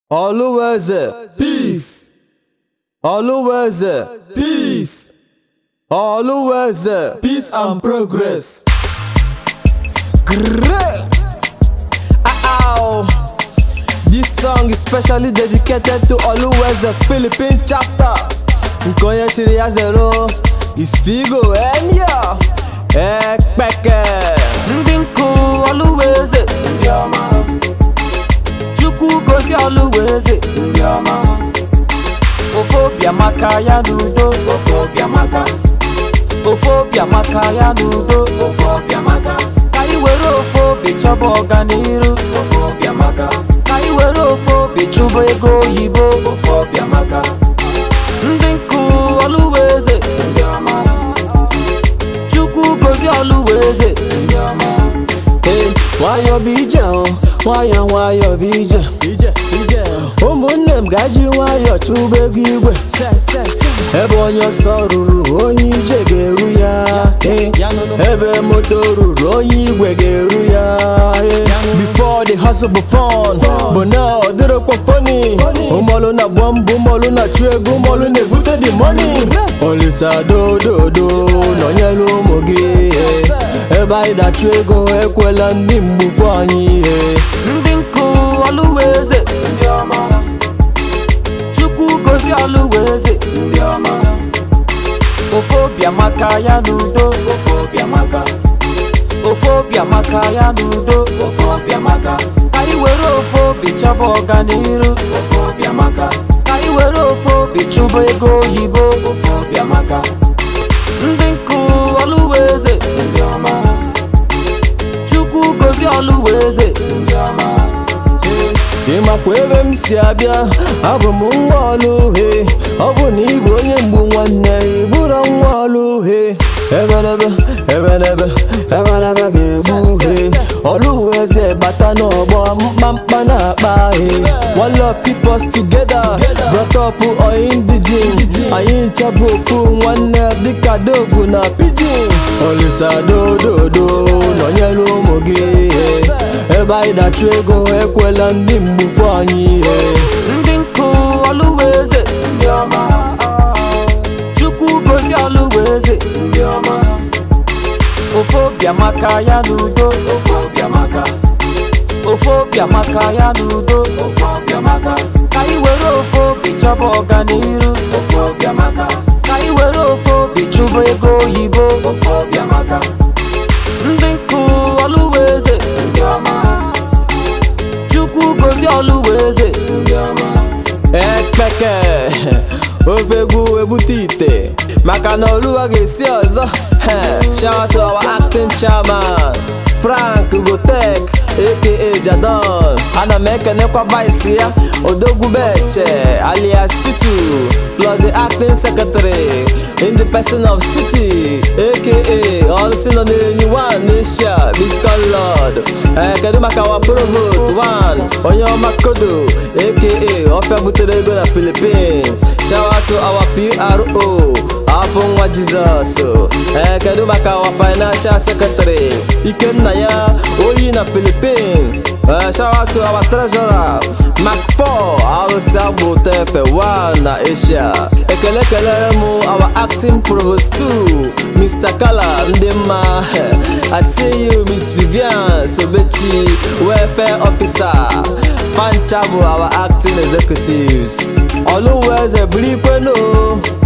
Oluweze, peace. Oluweze, peace. Oluweze, peace and progress. Grrrr. Ow. This song is specially dedicated to Oluweze Philippine chapter. Nke onye chiri ya zero is Figo Enyo Ekpeke. ndị nkụ ọlụweze ndị ọma chukwu gosi ọlụweze ndị ọma ofe obi amaka ya n'udo ofe ọbịa maka ofe obi amaka ya n'udo ofe ọbịa maka ka anyị were ofe obi chọba ọganiru ofe ọbịa maka ka anyị were ofe obi chụba ego oyibo ofe ọbịa maka ndị nkụ ọlụweze ndị ọma chukwu gosi ọlụweze ndị ọma Hey, nwayọ bụ ije o, nwayọ nwayọ bụ ije ije ije ụmụnne m gaji nwayọ chụba ego igwe ebe onye ọsọ ruru onye ije ga-eru ya Hey, ebe moto ruru onye igwe ga-eru ya Hey, before the hustle bụ fun bụ na ọ dịrịkwa funny ụmọlụ na-agba mbọ ụmọlụ na-achụ ego ụmọlụ na-ebute the money olisa dododo nọnyere ụmụ gị hey. ebe anyị na-achụ ego ekwela ndị mgbufu anyị ihe ndị nkụ ọlụweze ndị ọma chukwu gosi ọlụweze ndị ọma ofe obi amaka ya n'udo ofe ọbịa maka ofe obi amaka ya n'udo ofe ọbịa maka ka anyị were ofe obi chọba ọganiru ofe ọbịa maka ka anyị were ofe obi chụba ego oyibo ofe ọbịa maka ndị nkụ ọlụweze ndị ọma chukwu gosi ọlụweze ndị ọma ịmakwa ebe m si abịa abụ m nwa ọlụ uhe ọ bụ na ịbụ onye mgbu nwanne ị bụrụ nwa ọlụ uhe ebelebe ebelebe ebelebe ga-egbu uhe ọlụ eze bata n'ọgbọ mkpamkpa na-akpa ahị one love keep us together brought up or indigene anyị nchọbụ ofu nwanne dịka dovu na pidgin olisa dododo nọnyere ụmụ gị ebe anyị na-achụ ego ekwela ndị mgbufu anyị ihe ndị nkụ ọlụweze ndị ọma chukwu gosi ọlụweze ndị ọma ofe obi amaka ya n'udo ofe ọbịa maka ofe obi amaka ya n'udo ofe ọbịa maka ka anyị were ofe obi chọba ọganiru ofe ọbịa maka ka anyị were ofe obi chụba ego oyibo ofe ọbịa maka ndị nkụ ọlụweze ndị ọma chukwu gosi ọlụweze ndị ọma ekpeke ofe egwu ebute ite maka na oluwa ga-esi ọzọ He, shout out to our acting chairman frank gotek aka jadon ana m ekenekwa vice ya odogwubeche alias shitu plus the acting secretary in the person of city aka ọlụsi nọ n'enyi one n'eshia biscal lord ee kedu maka wa provost one onye ọma kodo aka ọfịa butere ego na philippine shout out to our pro afọ nwa jizọs ee kedu maka wa financial secretary ikenna ya oyi na philippine ee shout out to our treasurer mac 4 alụsị agbụ tefe 1 na asia ekele kelere m our acting provost 2 mr kala ndị mma i see you miss vivian sobechi welfare officer pancha bụ our acting executives oluweze bụrụ ikwenu